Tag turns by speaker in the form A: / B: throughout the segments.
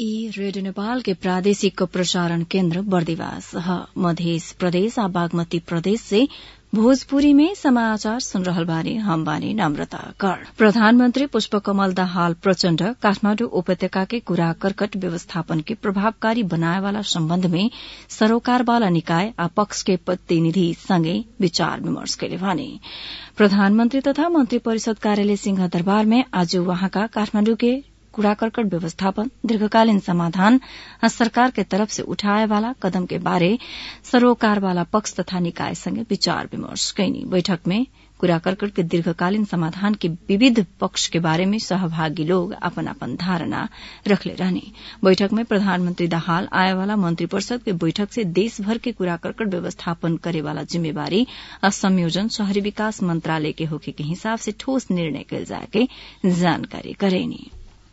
A: ई रेडियो नेपाल के प्रादेशिक प्रसारण केन्द्र बर्दिवास ह मधेस प्रदेश आ बागमती प्रदेश से भोजपुरी में समाचार सुन रहल बानी हम बानी नम्रता कर्ण प्रधानमन्त्री पुष्पकमल दाहाल प्रचण्ड काठमाण्डु उपत्यका के कूड़ा करकट व्यवस्थापन के प्रभावकारी बनाए वाला सम्बन्ध में सरोकार वाला निकाय आ पक्ष के प्रतिनिधि सँगै विचार विमर्श कैले भने प्रधानमन्त्री तथा मन्त्री परिषद कार्यालय सिंहदरबार में आज वहाँका काठमाण्डु के कूड़ा करकट व्यवस्थापन दीर्घकालीन समाधान आ सरकार के तरफ से उठाए वाला कदम के बारे सरोकार वाला पक्ष तथा निकाय संगे विचार विमर्श कैनी बैठक में कूड़ा करकट के दीर्घकालीन समाधान के विविध पक्ष के बारे में सहभागी लोग अपन अपन धारणा रखले रहने बैठक में प्रधानमन्त्री दाहाल आए वाला मंत्रिपरिषद के बैठक से देशभर के कूड़ा करकट व्यवस्थापन करे वाला जिम्मेवारी आ संयोजन शहरी विकास मंत्रालय के होखे के हिसाब से ठोस निर्णय कल जाए के जानकारी करेनी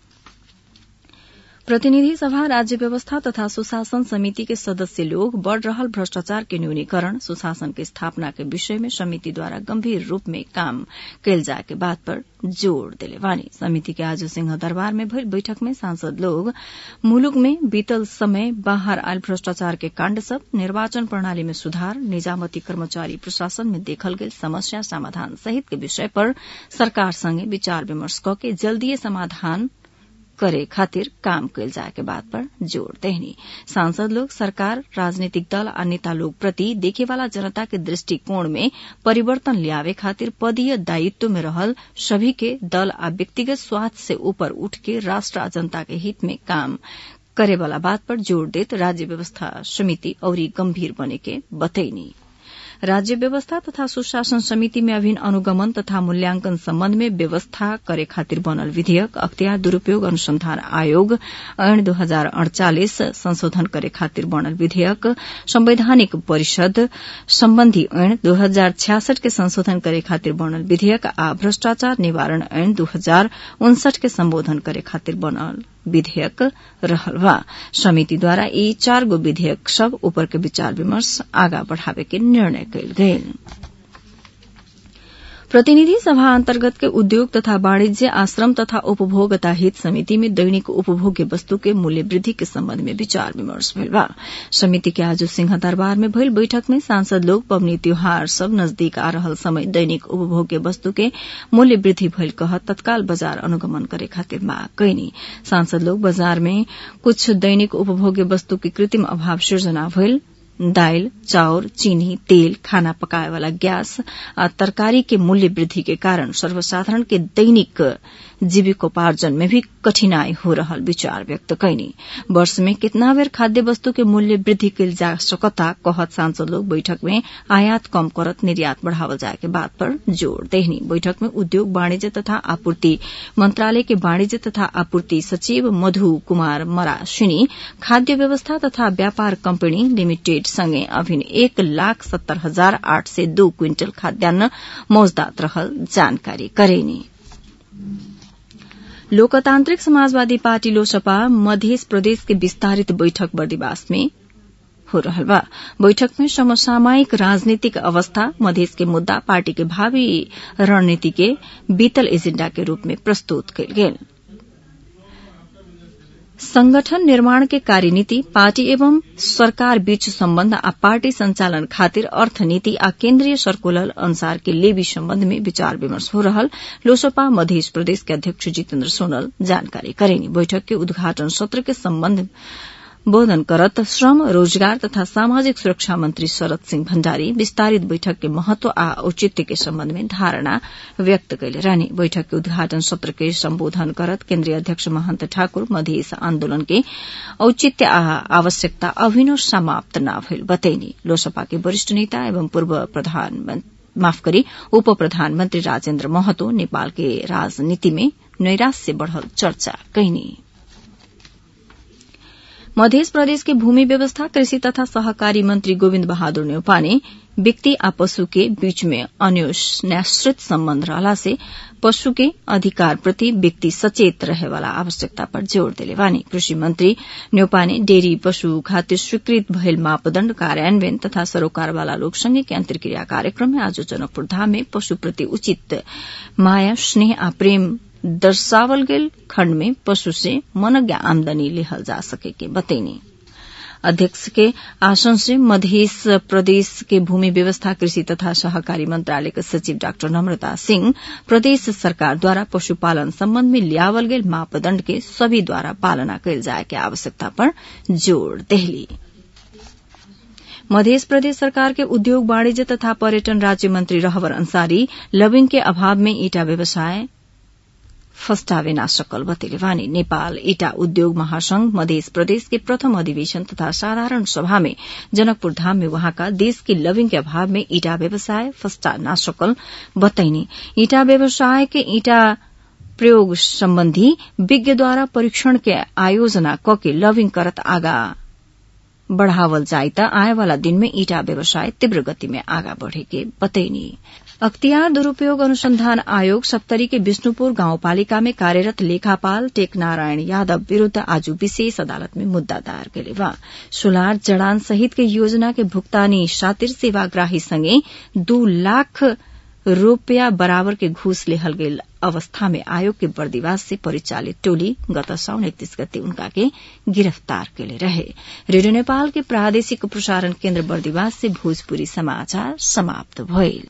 A: प्रतिनिधि सभा राज्य व्यवस्था तथा सुशासन समिति के सदस्य लोग बढ़ रहल भ्रष्टाचार के न्यूनीकरण सुशासन के स्थापना के विषय में समिति द्वारा गंभीर रूप में काम कैल जाए के बात पर जोड़ दिले वानी समिति के आज सिंह दरबार में भइल बैठक में सांसद लोग मुलुक में बीतल समय बाहर आयल भ्रष्टाचार के काण्ड सब निर्वाचन प्रणाली में सुधार निजामती कर्मचारी प्रशासन में देखल गेल समस्या समाधान सहित के विषय पर सरकार संगे विचार विमर्श क के जल्दीय समाधान करे खातिर काम कैल जाए के बात पर जोड़ देहनी सांसद लोग सरकार राजनीतिक दल आ नेता लोग प्रति देखे वाला जनता के दृष्टिकोण में परिवर्तन लियावे खातिर पदीय दायित्व में रहल सभी के दल आ व्यक्तिगत स्वार्थ से ऊपर उठ के राष्ट्र आ जनता के हित में काम करे वाला बात पर जोड़ देत राज्य व्यवस्था समिति औरी गंभीर बने के बतैनी राज्य व्यवस्था तथा सुशासन समिति में अभिन्न अनुगमन तथा मूल्यांकन सम्बन्ध में व्यवस्था करे खातिर बनल विधेयक अख्तियार दुरूपयोग अनुसंधान आयोग ऐन दो हजार अड़चालिस संशोधन करे खातिर बनल विधेयक संवैधानिक परिषद सम्बन्धी ऐन दो हजार छ्यासठ के संशोधन करे खातिर बनल विधेयक आ भ्रष्टाचार निवारण ऐन दो हजार उनसठ के सम्बोधन करे खातिर बनल विधेयक रहल बा समितिद्वारा यी चार गो विधेयक सब ऊपर के विचार विमर्श आगा बढ़ावे के निर्णय कयल गेल प्रतिनिधि सभा अन्तर्गत के उद्योग तथा वाणिज्य आश्रम तथा उपभोक्ता हित समिति में दैनिक उपभोग्य वस्तु के मूल्य वृद्धि के सम्बन्ध में विचार विमर्श भेल बा समिति के आज सिंह दरबार में भइल बैठक में सांसद लोग पबनी त्योहार सब नजदीक आ रहल समय दैनिक उपभोग्य वस्तु के मूल्य वृद्धि भइल कह तत्काल बाजार अनुगमन करे खातिर माग कैनी सांसद लोग बाजार में कुछ दैनिक उपभोग्य वस्तु के कृत्रिम अभाव सृजना भइल दाल चाउर चीनी तेल खाना पकाए वाला गैस आ तरकारी के मूल्य वृद्धि के कारण सर्वसाधारण के दैनिक जीविकोपार्जन में भी कठिनाई हो रहल विचार व्यक्त कैनी वर्ष में कितना बेर खाद्य वस्तु के मूल्य वृद्धि कल जा सकता कहत सांसद लोग बैठक में आयात कम करत निर्यात बढ़ावल जाए के बात पर जोड़ देहनी बैठक में उद्योग वाणिज्य तथा आपूर्ति मंत्रालय के वाणिज्य तथा आपूर्ति सचिव मधु कुमार मराशिनी खाद्य व्यवस्था तथा व्यापार कंपनी लिमिटेड संगे अभिन एक लाख सत्तर हजार आठ सय दो क्विंटल खाद्यान्न मौजदात रहल जानकारी करेनी लोकतान्त्रिक समाजवादी पार्टी लोसपा मध्य प्रदेश के विस्तारित बैठक बर्दिवास में हो रहल बा बैठक में समसामयिक राजनीतिक अवस्था मधेश के मुद्दा पार्टी के भावी रणनीति के बीतल एजेण्डा के रूप में प्रस्तुत कयल गेल संगठन निर्माण के कार्यनीति पार्टी एवं सरकार बीच सम्बन्ध आ पार्टी संचालन खातिर अर्थनीति आ केन्द्रीय सर्कुलर अनुसार के लेवी सम्बन्ध में विचार विमर्श हो रहल लोसपा मध्य प्रदेश के अध्यक्ष जितेन्द्र सोनल जानकारी करेनी बैठक के उद्घाटन सत्र के सम्बन्ध बोधन करत श्रम रोजगार तथा सामाजिक सुरक्षा मंत्री शरद सिंह भण्डारी विस्तारित बैठक के महत्व आ औचित्य के सम्बन्ध में धारणा व्यक्त कैले रहने बैठक के उद्घाटन सत्र के सम्बोधन करत केन्द्रीय अध्यक्ष महन्त ठाकुर मधेस आन्दोलन के औचित्य आ आवश्यकता अभिनव समाप्त न भइल बतैनी लोसपा के वरिष्ठ नेता एवं पूर्व प्रधानमन्त्री माफ करी उप प्रधानमन्त्री राजेन्द्र महतो नेपाल के राजनीति में नैराश्य बढ़ल चर्चा कैनी मध्य प्रदेश के भूमि व्यवस्था कृषि तथा सहकारी मंत्री गोविन्द बहादुर न्यौपा ने व्यक्ति आ पशु के बीच में अन्योन्याश्रित सम्बन्ध रहला से पशु के अधिकार प्रति व्यक्ति सचेत रहे वाला आवश्यकता पर जोड़ दिले वानी कृषि मंत्री न्यौपा ने डेयरी पशु खातिर स्वीकृत भयल मापदण्ड कार्यान्वयन तथा सरोकार वाला लोक संघ के अंतर्क्रिया कार्यक्रम में आज जनकपुर धाम में पशु प्रति उचित माया स्नेह आ प्रेम दर्शावल गेल खण्ड में पशु से मनज्ञ आमदनी लेहल जा सके के बतैनी अध्यक्ष के आसन से मध्य प्रदेश के भूमि व्यवस्था कृषि तथा सहकारी मंत्रालय के सचिव डाक्टर नम्रता सिंह प्रदेश सरकार द्वारा पशुपालन सम्बन्ध में लियावल गेल मापदण्ड के सभी द्वारा पालना कैल जाए के आवश्यकता पर जोड़ देहली मध्य प्रदेश सरकार के उद्योग वाणिज्य तथा पर्यटन राज्य मंत्री रहवर अंसारी लविंग के अभाव में ईटा व्यवसाय फस्टावे ना सकल बतेले वानी नेपाल ईटा उद्योग महासंघ मध्य प्रदेश के प्रथम अधिवेशन तथा साधारण सभा में जनकपुर धाम में वहाँका देश के लविंग के अभाव में ईटा व्यवसाय फस्टा ना सकल बताइने ईटा व्यवसाय के ईटा प्रयोग सम्बन्धी विज्ञद्वारा परीक्षण के आयोजना कके लविंग करत आगा बढ़ावल जाई त आए वाला दिन में ईटा व्यवसाय तीव्र गति में आगा बढ़े के बतैनी अख्तियार दुरूपयोग अनुसंधान आयोग सप्तरी के विष्णुपुर गाउँपालिका में कार्यरत लेखापाल टेक नारायण यादव विरूद्ध आज विशेष अदालत में मुद्दा दायर केले बा सुलार जड़ान सहित के योजना के भुगतानी शातिर सेवाग्राही संगे दू लाख रूपया बराबर के घूस लेहल गेल अवस्था में आयोग के बर्दिवास से परिचालित टोली गत साउन इकतीस गते उनका के गिरफ्तार केले रहे रेडियो नेपाल के प्रादेशिक प्रसारण केन्द्र बर्दिवास से भोजपुरी समाचार समाप्त भइल